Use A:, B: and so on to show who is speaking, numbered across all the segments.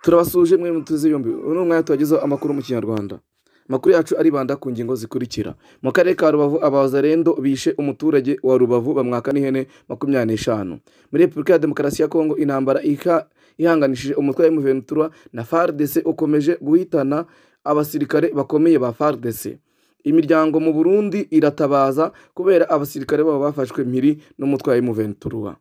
A: turabasuje mwe mutuze yombi ubu ni umwanya tubagezaho amakuru mu kinyarwanda amakuru yacu aribanda ku ngingo zikurikira mu karere ka rubavu abazarendo bishe umuturage wa rubavu bamwaka n'ihene makumyabiri n'eshanu muri repubulika ya demokarasi ya kongo intambara iha- ihanganishije umutwe wa emuventura na fardc ukomeje guhitana abasirikare bakomeye ba fardc imiryango mu burundi iratabaza kubera abasirikare babo bafashwe mpiri n'umutwe wa emuventura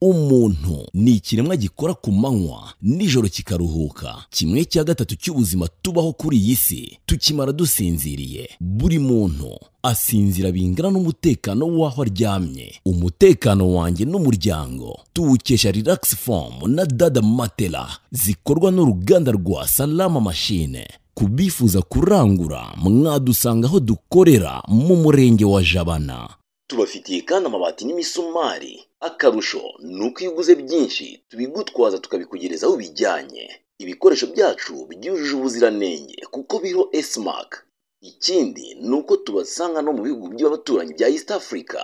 B: umuntu ni ikiremwa gikora ku manywa nijoro kikaruhuka kimwe cya gatatu cy'ubuzima tubaho kuri iyi si tukimara dusinziriye buri muntu asinzira bingana n'umutekano w'aho aryamye umutekano wanjye n'umuryango tuwukesha relax form na dada matela zikorwa n'uruganda rwa salama machine ku bifuza kurangura mwadusanga aho dukorera mu murenge wa jabana tubafitiye kandi amabati n'imisumari akarusho ni uko iyo uguze byinshi tubigutwaza tukabikugereza aho bijyanye ibikoresho byacu byujuje ubuziranenge kuko biriho esimak ikindi ni uko tubasanga no mu bihugu by'abaturanyi bya east africa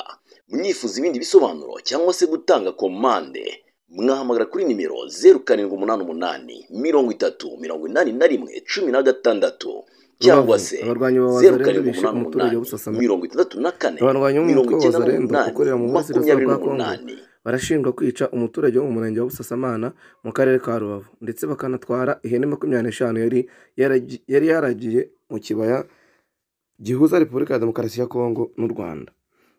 B: mwifuza ibindi bisobanuro cyangwa se gutanga komande mwahamagara kuri nimero zeru karindwi umunani umunani mirongo itatu mirongo inani na rimwe cumi na gatandatu cyangwa se
A: Abarwanyi ba
B: zeru
A: Wazalendo
B: karindwi
A: bishe
B: umunani
A: umuturage wa Busasamana.
B: umunani mirongo itandatu na kane
A: Abarwanyi bo mu
B: mirongo
A: mutwe wa
B: icyenda
A: Wazalendo
B: n'umunani
A: ukorera mu burasirazuba
B: makumyabiri
A: bwa Kongo
B: n'umunani
A: barashinjwa kwica umuturage wo mu murenge wa Busasamana mu karere ka Rubavu ndetse bakanatwara ihene makumyabiri n'eshanu yari yaragi- yari yaragiye mu kibaya gihuza Repubulika ya Demokarasi ya Kongo n'u Rwanda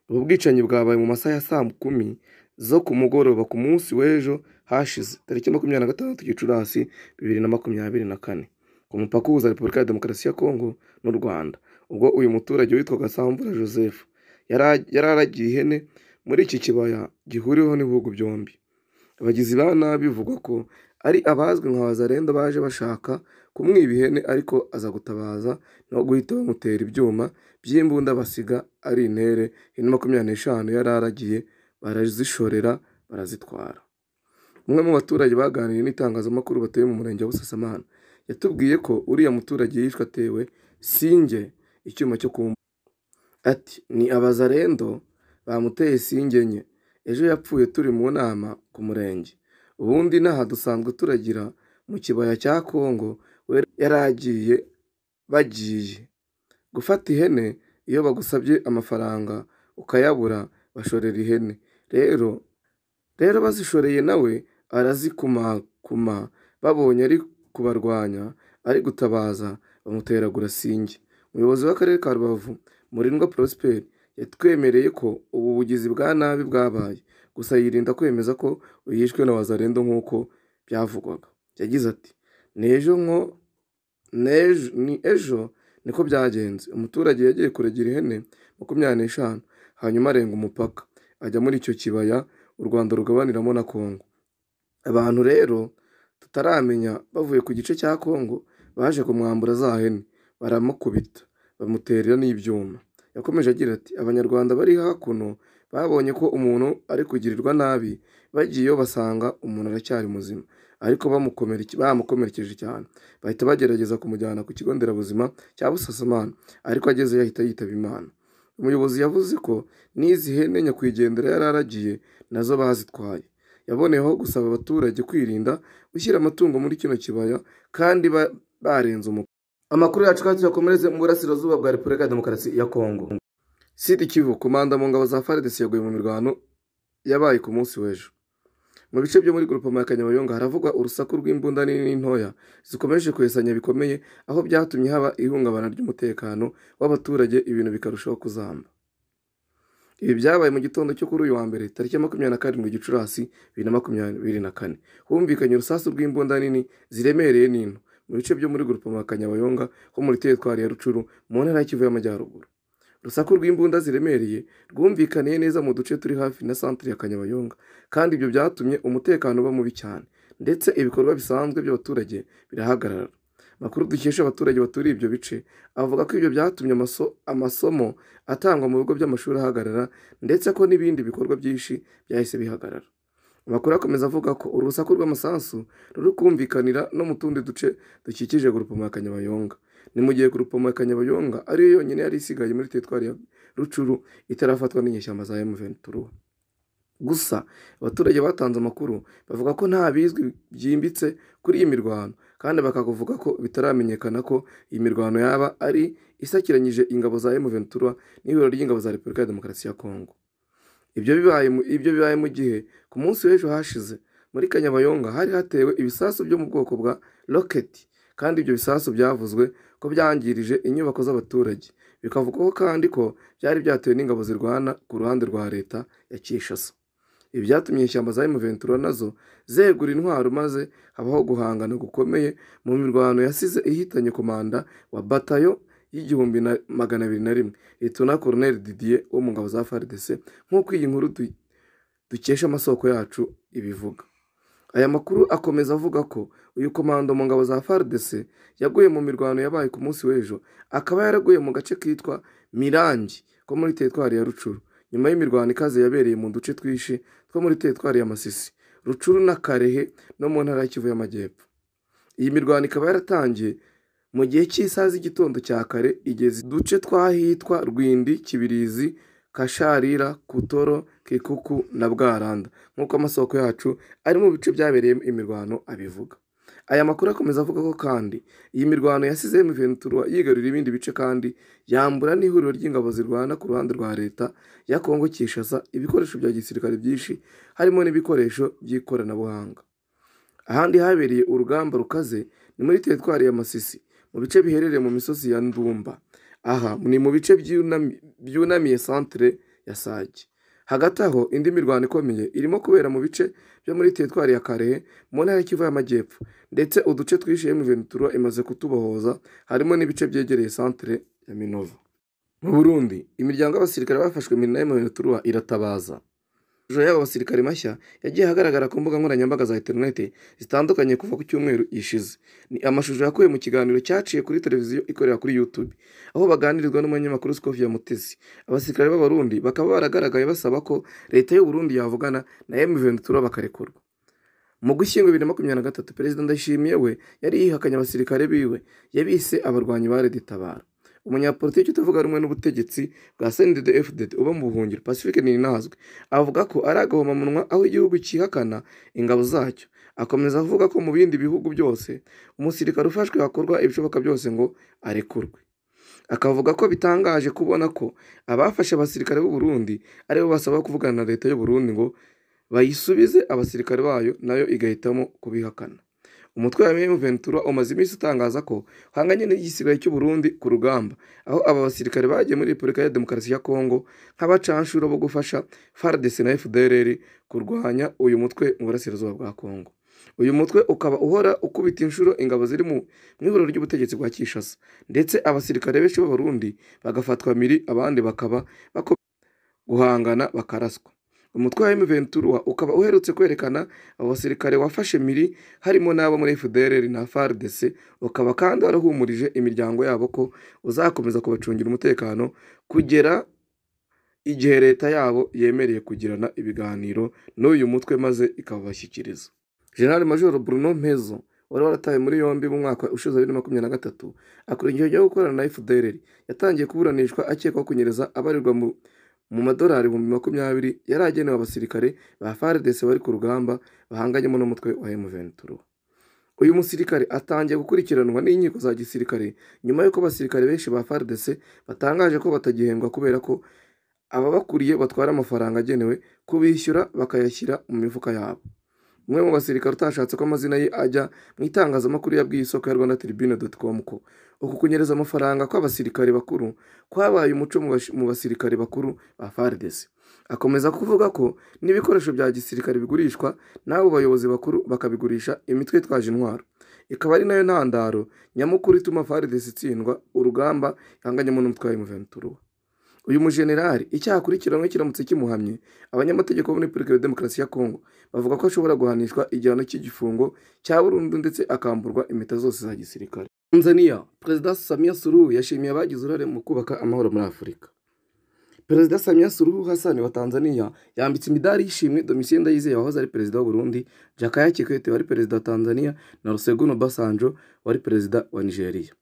A: ubu bwicanyi bwabaye mu masaha ya saa kumi zo ku mugoroba ku munsi w'ejo hashize tariki makumyabiri na gatandatu Gicurasi bibiri na makumyabiri na kane ku mupaka uhuza Repubulika ya Demokarasi ya Kongo n'u Rwanda ubwo uyu muturage witwaga Samvura Joseph yara- yari aragiye ihene muri iki kibaya gihuriweho n'ibihugu byombi abagizi ba nabi bivugwa ko ari abazwi nka bazarenda baje bashaka kumwiba ihene ariko aza gutabaza no guhita bamutera ibyuma by'imbunda basiga ari intere ihene makumyabiri n'eshanu yari aragiye barazishorera barazitwara umwe mu baturage baganiriye n'itangazamakuru batuye mu murenge wa Busasamana yatubwiye ko uriya muturage yishwe atewe singe icyuma cyo kumva ati ni abazarendo bamuteye singe enye ejo yapfuye turi mu nama ku murenge ubundi inaha dusanzwe turagira mu kibaya cya kongo we yari agiye bagiye gufata ihene iyo bagusabye amafaranga ukayabura bashorera ihene rero rero bazishoreye nawe arazikumakuma babonye ari kubarwanya ari gutabaza bamuteragura singe umuyobozi w'akarere ka rubavu murindwa prosperi yatwemereye ko ubu bugizi bwa nabi bwabaye gusa yirinda kwemeza ko yishwe na wazarendo nk'uko byavugwaga yagize ati ni ejo nko n'ejo ni ejo niko byagenze umuturage yagiye kuragira ihene makumyabiri n'eshanu hanyuma arenga umupaka ajya muri icyo kibaya u rwanda rugabaniramo na kongo abantu rero tutaramenya bavuye ku gice cya kongo baje kumwambura za hene baramukubita bamuterera n'ibyuma yakomeje agira ati abanyarwanda bari hakuno babonye ko umuntu ari kugirirwa nabi bagiyeyo basanga umuntu aracyari muzima ariko bamukomereke- bamukomerekeje cyane bahita bagerageza kumujyana ku kigo nderabuzima cya busasamana ariko agezeyo ahita yitaba imana umuyobozi yavuze ko n'izi hene nyakwigendera yari aragiye nazo bazitwaye yaboneyeho gusaba abaturage kwirinda gushyira amatungo muri kino kibaya kandi ba- barenze umupaka amakuru yacu kandi tuyakomereze mu burasirazuba bwa repubulika ya demokarasi ya kongo sidi kivu komanda mu ngabo za faridesi yaguye mu mirwano yabaye ku munsi w'ejo mu bice byo muri grupoma ya kanyabayonga haravugwa urusaku rw'imbunda nini n'intoya zikomeje kwesanya bikomeye aho byatumye haba ihungabana ry'umutekano w'abaturage ibintu bikarushaho kuzamba ibi byabaye mu gitondo cyo kuri uyu wa mbere tariki ya makumyabiri na karindwi gicurasi bibiri na makumyabiri na kane humvikanye urusasu rw'imbunda nini ziremereye n'into mu bice byo muri grupoma ya kanyabayonga ho muri teritwari ya rucuru mu ntara ya kivu y'amajyaruguru urusaku rw'imbunda ziremereye rwumvikaniye neza mu duce turi hafi na santire ya kanyabayonga kandi ibyo byatumye umutekano uba mubi cyane ndetse ibikorwa bisanzwe by'abaturage birahagarara amakuru dukesha abaturage baturiye ibyo bice avuga ko ibyo byatumye amaso- amasomo atangwa mu bigo by'amashuri ahagarara ndetse ko n'ibindi bikorwa byinshi byahise bihagarara amakuru akomeza avuga ko urusaku rw'amasasu ruri kumvikanira no mu tundi duce dukikije gurupomo ya kanyabayonga ni mu gihe gurupomo ya kanyabayonga ariyo yonyine yari isigaye muri teritwari ya rucuru itarafatwa n'inyeshyamba za emuventura gusa abaturage batanze amakuru bavuga ko nta bizwi byimbitse kuri iyi mirwano kandi bakakuvuga ko bitaramenyekana ko iyi mirwano yaba ari isakiranyije ingabo za emuventura n'ihuriro ry'ingabo za repubulika ya demokarasi ya kongo ibyo bibaye mu- ibyo bibaye mu gihe ku munsi w'ejo hashize muri kanyabayonga hari hatewe ibisasu byo mu bwoko bwa roketi kandi ibyo bisasu byavuzwe ko byangirije inyubako z'abaturage bikavugwaho kandi ko byari byatewe n'ingabo zirwana ku ruhande rwa leta ya kinshasa ibi byatumye ishyamba za emuventura nazo zegura intwaro maze habaho guhangana gukomeye mu mirwano yasize ihitanye komanda wa batayo y'igihumbi na magana abiri na rimwe litona koroneli didier wo mu ngabo za fardc nk'uko iyi nkuru du- dukesha amasoko yacu ibivuga aya makuru akomeza avuga ko uyu komando mu ngabo za fardc yaguye mu mirwano yabaye ku munsi w'ejo akaba yaraguye mu gace kitwa mirangi ko muri teritwari ya rucuru nyuma y'imirwano ikaze yabereye mu duce twinshi two muri teritwari ya masisi rucuru na karehe no mu ntara y'ikivu y'amajyepfo iyi mirwano ikaba yaratangiye mu gihe cy'isaha z'igitondo cya kare igeze uduce tw'ahitwa rwindi kibirizi kasharira kutoro kikuku na bwaranda nk'uko amasoko yacu ari mu bice byabereyemo imirwano abivuga aya makuru akomeza avuga ko kandi iyi mirwano yasize Ventura yigarurira ibindi bice kandi yambura n'ihuriro ry'ingabo zirwana ku ruhande rwa leta ya Kongo Kinshasa ibikoresho bya gisirikare byinshi harimo n'ibikoresho by'ikoranabuhanga ahandi habereye urugamba rukaze ni muri teritwari ya Masisi mu bice biherereye mu misozi ya Ndumba aha ni mu bice byunami- byunamiye centre ya Sake hagati aho indi mirwano ikomeye irimo kubera mu bice byo muri teritwari ya Karehe mu ntara y'Ikivu y'Amajyepfo ndetse uduce twishe M23 imaze kutubohoza harimo n'ibice byegereye centre ya Minova mu Burundi imiryango y'abasirikare bafashwe na M23 iratabaza amashusho y'aba basirikare mashya yagiye ahagaragara ku mbuga nkoranyambaga za interineti zitandukanye kuva ku cyumweru gishize ni amashusho yakuwe mu kiganiro cyaciye kuri televiziyo ikorera kuri YouTube aho baganirizwa n'umunyamakuru Scofiya Mutesi abasirikare b'abarundi bakaba baragaragaye basaba ko leta y'u Burundi yavugana na M23 bakarekurwa mu gushyingo bibiri na makumyabiri na gatatu perezida ndashimiye we yari yihakanye abasirikare biwe yabise abarwanyi ba reditabara umunyapolitiki utavuga rumwe n'ubutegetsi bwa sendede fdd uba mu buhungiro pacifique ninazwe avuga ko ari agahomamunwa aho igihugu cyihakana ingabo zacyo akomeza avuga ko mu bindi bihugu byose umusirikare ufashwe hakorwa ibishoboka byose ngo arekurwe akavuga ko bitangaje kubona ko abafashe abasirikare b'u Burundi aribo basaba kuvugana na leta y'u Burundi ngo bayisubize abasirikare bayo nayo igahitamo kubihakana umutwe wa M23 umaze iminsi utangaza ko uhanganye n'igisigara cy'u Burundi ku rugamba aho aba basirikare bagiye muri Repubulika ya Demokarasi ya Kongo nk'abacanshuro bo gufasha FARDC na FDLR kurwanya uyu mutwe mu burasirazuba bwa Kongo uyu mutwe ukaba uhora ukubita inshuro ingabo ziri mu mu ihuriro ry'ubutegetsi bwa Kinshasa ndetse abasirikare benshi b'abarundi bagafatwa miri abandi bakaba bako- guhangana bakaraswa umutwe wa M23 ukaba uherutse kwerekana abo basirikare wafashe miri harimo n'abo muri FDLR na FARDC ukaba kandi warahumurije imiryango yabo ko uzakomeza kubacungira umutekano kugera igihe leta yabo yemereye kugirana ibiganiro n'uyu mutwe maze ikabashyikiriza General Major Bruno Mpezo wari warataye muri yombi mu mwaka ushize wa bibiri na makumyabiri na gatatu akurikiyeho ryo gukorana na FDLR yatangiye kuburanishwa akekwaho kunyereza abarirwa mu mu madolari ibihumbi makumyabiri yari agenewe abasirikare ba FARDC bari ku rugamba bahanganyemo n'umutwe wa M23. Uyu musirikare atangiye gukurikiranwa n'inkiko za gisirikare nyuma y'uko abasirikare benshi ba FARDC batangaje ko batagihembwa kubera ko ababakuriye batwara amafaranga agenewe kubishyura bakayashyira mu mifuka yabo. Umwe mu basirikare utashatse ko amazina ye ajya mu itangazamakuru yabwiye isoko ya Rwanda Tribune.com ko uku kunyereza amafaranga kw'abasirikare bakuru kwabaye umuco mu bash- mu basirikare bakuru ba FARDC. Akomeza kuvuga ko n'ibikoresho bya gisirikare bigurishwa n'abo bayobozi bakuru bakabigurisha imitwe itwaje intwaro. Ikaba ari nayo ntandaro nyamukuru ituma FARDC itsindwa urugamba ihanganyemo n'umutwe wa M23. Uyu mujenerali icyaha akurikiranwe kiramutse kimuhamye abanyamategeko bo muri Repubulika ya Demokarasi ya Kongo bavuga ko ashobora guhanishwa igihano cy'igifungo cya burundu ndetse akamburwa impeta zose za gisirikare tanzania perezida samia suruhu yashimiye abagize uruhare mu kubaka amahoro muri afurika perezida samia suruhu hasani wa tanzania yambitse imidari y'ishimwe domitien ndayizeye wahoze ari perezida w'u Burundi jakaya kikwete wari perezida wa tanzania na ruseguni obasanjo wari perezida wa nigeria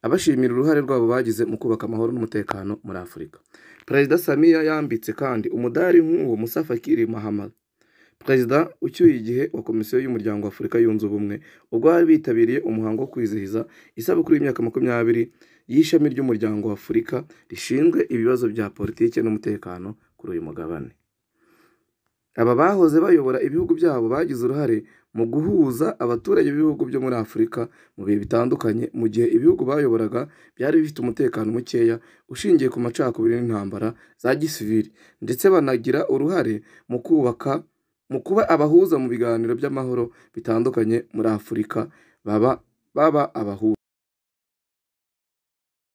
A: abashimira uruhare rwabo bagize mu kubaka amahoro n'umutekano muri afurika perezida samiya yambitse kandi umudari nk'uwo musa fakiri mahamad perezida ucyuye igihe wa komisiyo y'umuryango wa afurika yunze ubumwe ubwo bari bitabiriye umuhango wo kwizihiza isabukuru y'imyaka makumyabiri y'ishami ry'umuryango wa afurika rishinzwe ibibazo bya politiki n'umutekano kuri uyu mugabane aba bahoze bayobora ibihugu byabo bagize uruhare mu guhuza abaturage b'ibihugu byo muri afurika mu bihe bitandukanye mu gihe ibihugu bayoboraga byari bifite umutekano mukeya ushingiye ku macakubiri n'intambara za gisivili ndetse banagira uruhare mu kubaka mu kuba abahuza mu biganiro by'amahoro bitandukanye muri afurika baba baba abahuza